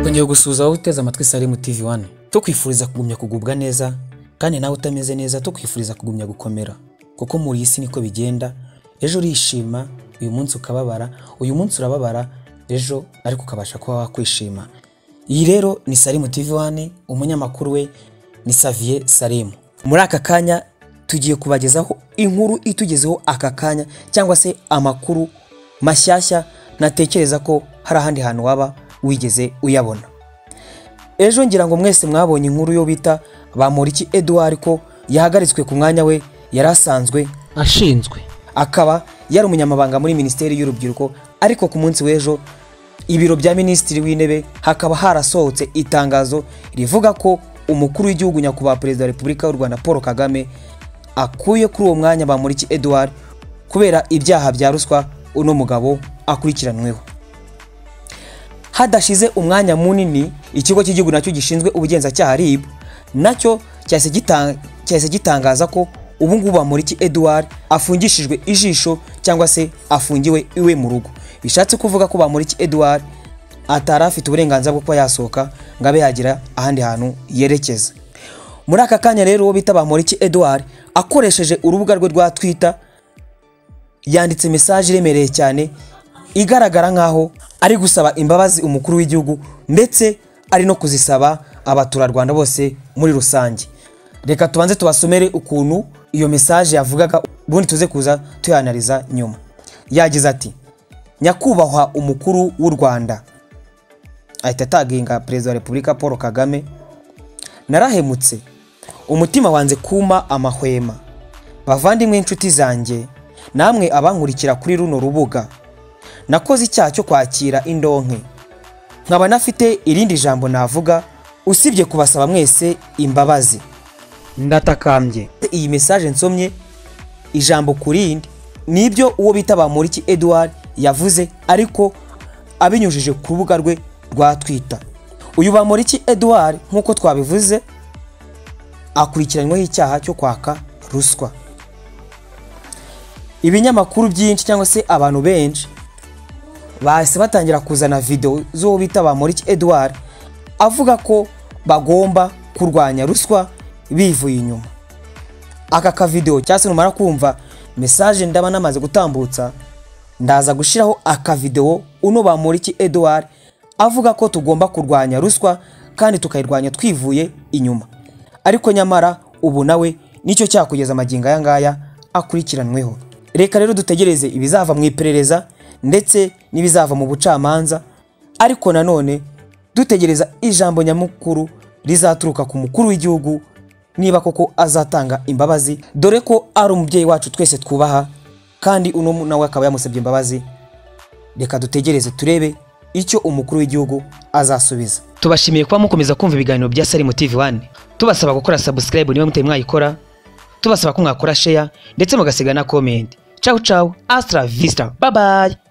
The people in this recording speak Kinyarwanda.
twongeye gusuhuza wowe uteze amatwi Salimu TV One tukwifuriza kugumya kugubwa neza kandi nawe utameze neza tukwifuriza kugumya gukomera kuko muri iyi si niko bigenda ejo urishima uyu munsi ukababara uyu munsi urababara ejo ariko ukabasha kuba wakwishima iyi rero ni Salimu TV One umunyamakuru we ni Savier Salimu muri aka kanya tugiye kubagezaho inkuru itugezeho aka kanya cyangwa se amakuru mashyashya natekereza ko hari ahandi hantu waba wigeze uyabona ejo ngira ngo mwese mwabonye inkuru yo bita bamuriki Edouard ko yahagaritswe ku mwanya we yari asanzwe ashinzwe akaba yari umunyamabanga muri minisiteri y'urubyiruko ariko ku munsi w'ejo ibiro bya minisitiri w'intebe hakaba harasohotse itangazo rivuga ko umukuru w'igihugu nyakubahwa perezida wa repubulika y'u rwanda paul kagame akuye kuri uwo mwanya bamuriki Edouard kubera ibyaha bya ruswa uno mugabo akurikiranweho hadashize umwanya munini ikigo cy'igihugu nacyo gishinzwe ubugenzacyaha RIB nacyo cyahise gitanga- cyahise gitangaza ko ubu ngubu Bamporiki Edouard afungishijwe ijisho cyangwa se afungiwe iwe mu rugo bishatse kuvuga ko Bamporiki Edouard atari afite uburenganzira bwo kuba yasohoka ngo abe yagira ahandi hantu yerekeza muri aka kanya rero uwo bita Bamporiki Edouard akoresheje urubuga rwe rwa Twitter yanditse mesaje iremereye cyane igaragara nkaho ari gusaba imbabazi umukuru w'igihugu ndetse ari no kuzisaba abaturarwanda bose muri rusange reka tubanze tubasomere ukuntu iyo mesaje yavugaga ubundi tuze kuza tuyanariza nyuma yagize ati nyakubahwa umukuru w'u rwanda ahita ataginga perezida wa repubulika paul kagame narahemutse umutima wanze kuma amahwema bavandimwe inshuti zanjye namwe abankurikira kuri runo rubuga nakoze icyaha cyo kwakira indonke nkaba nafite irindi jambo navuga usibye kubasaba mwese imbabazi ndatakambye iyi mesaje nsomye ijambo ku rindi ni ibyo uwo bita Bamporiki Edouard yavuze ariko abinyujije ku rubuga rwe rwa Twitter uyu Bamporiki Edouard nk'uko twabivuze akurikiranyweho icyaha cyo kwaka ruswa ibinyamakuru byinshi cyangwa se abantu benshi bahise batangira kuzana video z'uwo bita Bamporiki Edouard avuga ko bagomba kurwanya ruswa bivuye inyuma aka kavidewo cyangwa se numara kumva mesaje ndaba namaze gutambutsa ndaza gushyiraho akavidewo uno Bamporiki Edouard avuga ko tugomba kurwanya ruswa kandi tukayirwanya twivuye inyuma ariko nyamara ubu nawe nicyo cyakugeza amagingo aya ngaya akurikiranweho reka rero dutegereze ibizava mu iperereza ndetse n'ibizava mu bucamanza ariko nanone dutegereza ijambo nyamukuru rizaturuka ku mukuru w'igihugu niba koko azatanga imbabazi dore ko ari umubyeyi wacu twese twubaha kandi uno nawe akaba yamusabye imbabazi reka dutegereze turebe icyo umukuru w'igihugu azasubiza tubashimiye kuba mukomeza kumva ibiganiro bya Salimu TV One tubasaba gukora subscribe niba mutari mwayikora tubasaba ko mwakora share ndetse mugasiga na comment ciao ciao astra vista bye bye